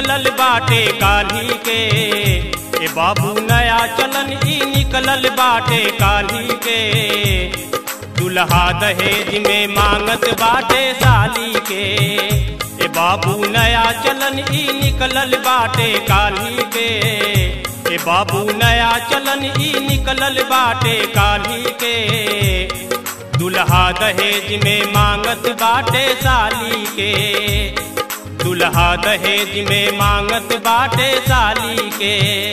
निकलल बाटे काली के ए बाबू नया चलन ई निकलल बाटे काली के दुल्हा दहेज में मांगत बाटे साली के ए बाबू नया चलन ई निकलल बाटे काली के ए बाबू नया चलन ई निकलल बाटे काली के दुल्हा दहेज में मांगत बाटे साली के दुल्हा दहेज में मांगत बाटे साली के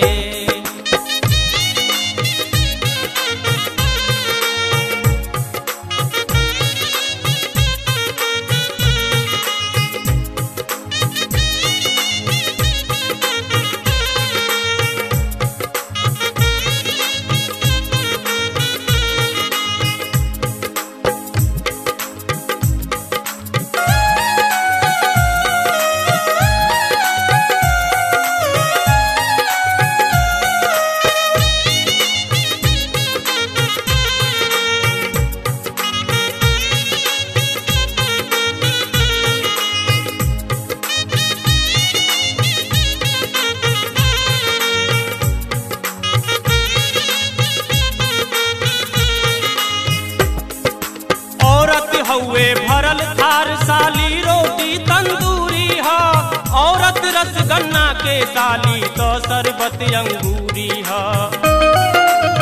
औरत हउए भरल थार साली रोटी तंदूरी ह औरत रसगन्ना के साली तो शरबत अंगूरी ह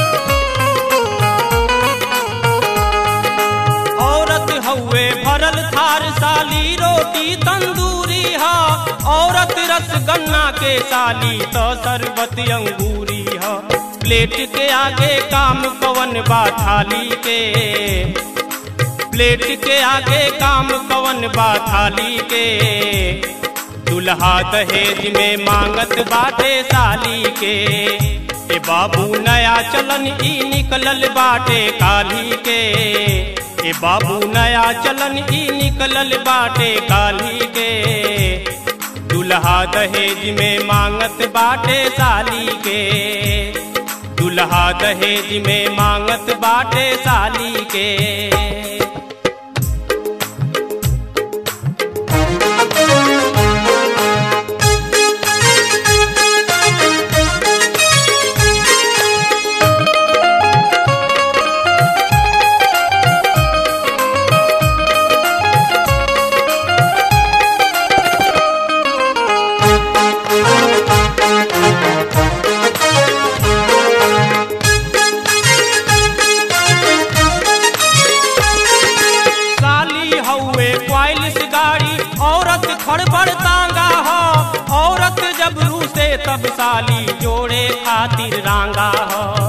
औरत हउए भरल थार साली रोटी तंदूरी ह औरत रसगन्ना के साली तो शरबत अंगूरी ह प्लेट के आगे काम कवन बा थाली के प्लेट के आगे काम कवन बा थाली के दुल्हा दहेज में मांगत बाटे साली के ए बाबू नया चलन ई निकलल बाटे काली के ए बाबू नया चलन ई निकलल बाटे काली के दुल्हा दहेज में मांगत बाटे साली के दुल्हा दहेज में मांगत बाटे साली के साली हउए क्वाइलिस गाड़ी औरत खड़बड़ तांगा हो औरत जब रूसे तब साली जोड़े खातिर रांगा हो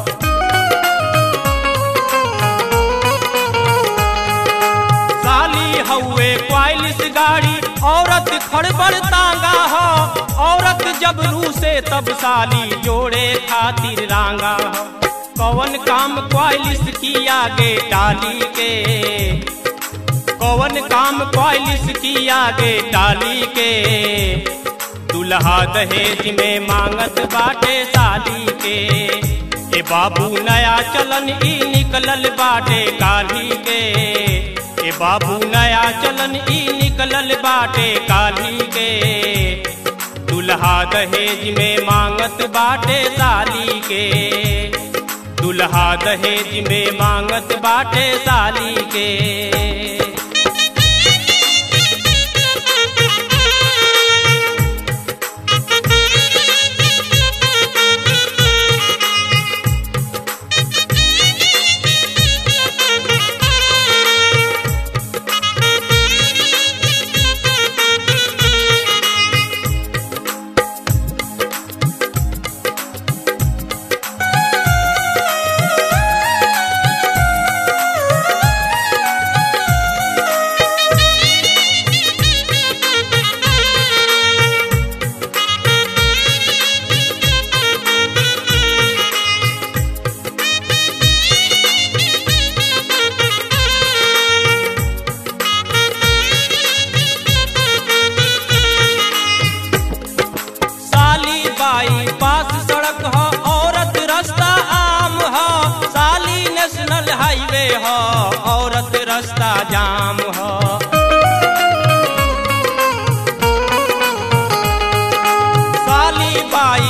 साली हउए क्वाइलिस गाड़ी औरत खड़बड़ तांगा हो औरत जब रूसे तब साली जोड़े खातिर रांगा हो कौन काम क्वाइलिस की आगे डाली के कौन काम क्वालिस की आगे डाली के दुल्हा दहेज में मांगत बाटे साली के ए बाबू नया चलन ई निकलल बाटे काली के ए बाबू नया चलन ई निकलल बाटे काली के दुल्हा दहेज में मांगत बाटे साली के दुल्हा दहेज में मांगत बाटे साली के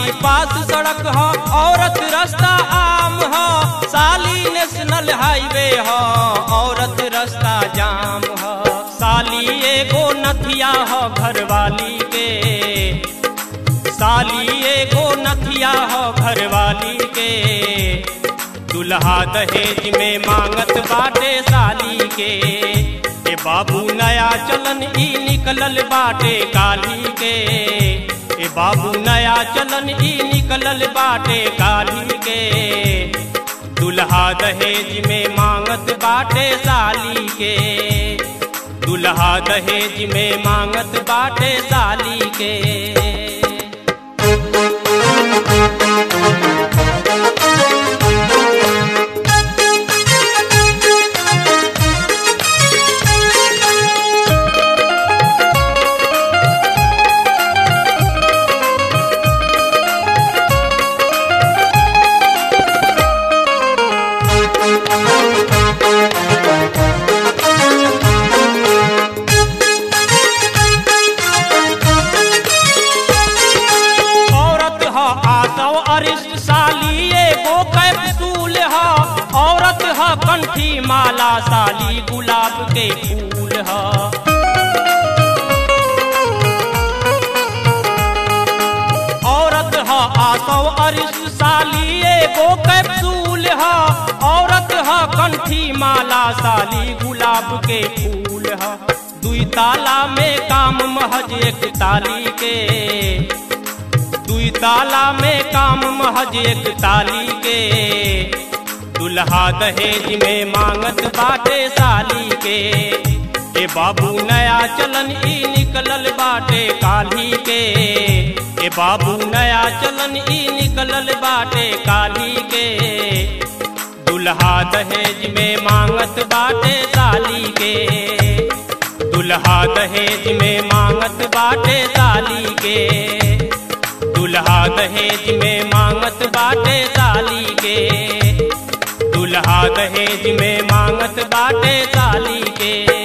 बाईपास सड़क ह औरत रास्ता आम ह साली नेशनल हाईवे ह औरत रास्ता जाम ह साली एगो नथिया ह घरवाली के साली एगो नथिया ह घरवाली के दुल्हा दहेज में मांगत बाटे साली के ए बाबू नया चलन ई निकलल बाटे काली के ए बाबू नया चलन ई निकलल बाटे काली के दुल्हा दहेज में मांगत बाटे साली के दुल्हा दहेज में मांगत बाटे साली के औरत ह आसव अरिष्ट साली एगो कैप्सूल ह औरत ह कंठी माला साली गुलाब के फूल ह औरत ह आसव अरिष्ट साली एगो कैप्सूल ह औरत ह कंठी माला साली गुलाब के फूल ह दुई ताला में काम महज एक ताली के दुई ताला में काम महज एक ताली के दुल्हा दहेज में मांगत बाटे साली के ए बाबू नया चलन ई निकलल बाटे काली के ए बाबू नया चलन ई निकलल बाटे काली के दुल्हा दहेज में मांगत बाटे साली के दुल्हा दहेज में मांगत बाटे साली के दुल्हा दहेज में मांगत बाटे साली के दुल्हा दहेज में मांगत बाटे साली के